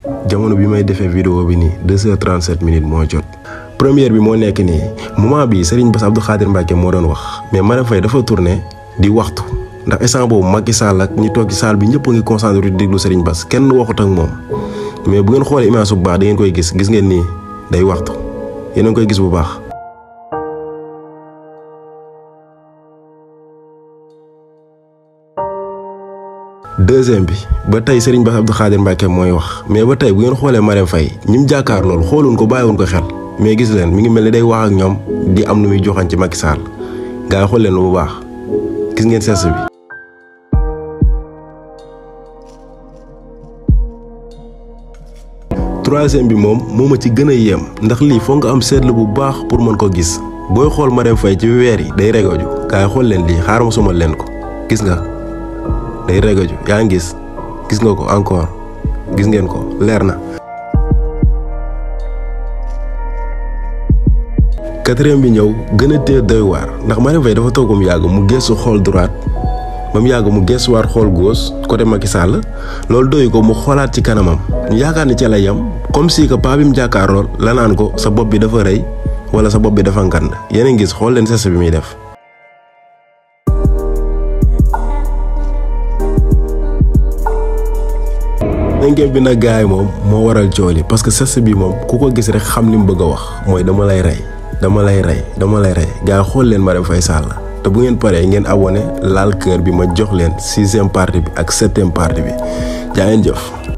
jamono bi may defee vidéo bi nii deux heures trente sept minutes moo jot. première bi moo nekk nii moment bi Serigne Bass Abdou Khadir Mbacke moo doon wax mais Marème Faye dafa tourné di waxtu ndax instant boobu Macky Sall ak ñi toog ci salle bi ñëpp a ngi concentré di déglu Serigne Bass kenn waxut ak moom mais bu ngeen xoolee image bu baax da ngeen koy gis gis ngeen nii day waxtu yéen a ngi koy gis bu baax. deuxième bi ba tey Serigne Bass Abdou Khadir Mbacke mooy wax mais ba tey bu ngeen xoolee Marème Faye ñi mu jàkkaar loolu xooluñ ko bàyyiwuñ ko xel mais gis leen mi ngi mel ni day wax ak ñoom di am nu muy joxañ ci Macky Sall gaa yi xool leen bu baax gis ngeen sens bi. troisième bi moom moo ma ci gën a yéem ndax lii foog nga am seetlu bu baax pour mën ko gis booy xool Marème Faye ci weer yi day regoju gaa yi xool leen lii xaaral ma sumal leen ko gis nga. day regaju yaa ngi gis gis nga ko encore gis ngeen ko leer na. quatrième bi ñëw gën a tee doy waar ndax Marème Faye dafa toog mu yàgg mu gëstu xool droite ba mu yàgg mu gëstuwaat xool gauche côté Macky Sall loolu doy ko mu xoolaat ci kanamam ñu yaakaar ni ca la yem comme si que paa bi mu jàkkaarlool la naan ko sa bopp bi dafa rëy wala sa bopp bi dafa ngand yéen a ngi gis xool leen sess bi muy def. cinquième bi nag gars yi moom moo waral coow li parce que sess bi moom ku ko gis rek xam li mu bëgg a wax mooy dama lay rey dama lay rey dama lay rey gars yi xool leen Marème Faye Sall te bu ngeen paree ngeen abonné laal kër bi ma jox leen sixième partie bi ak septième partie bi jaa ngeen jëf.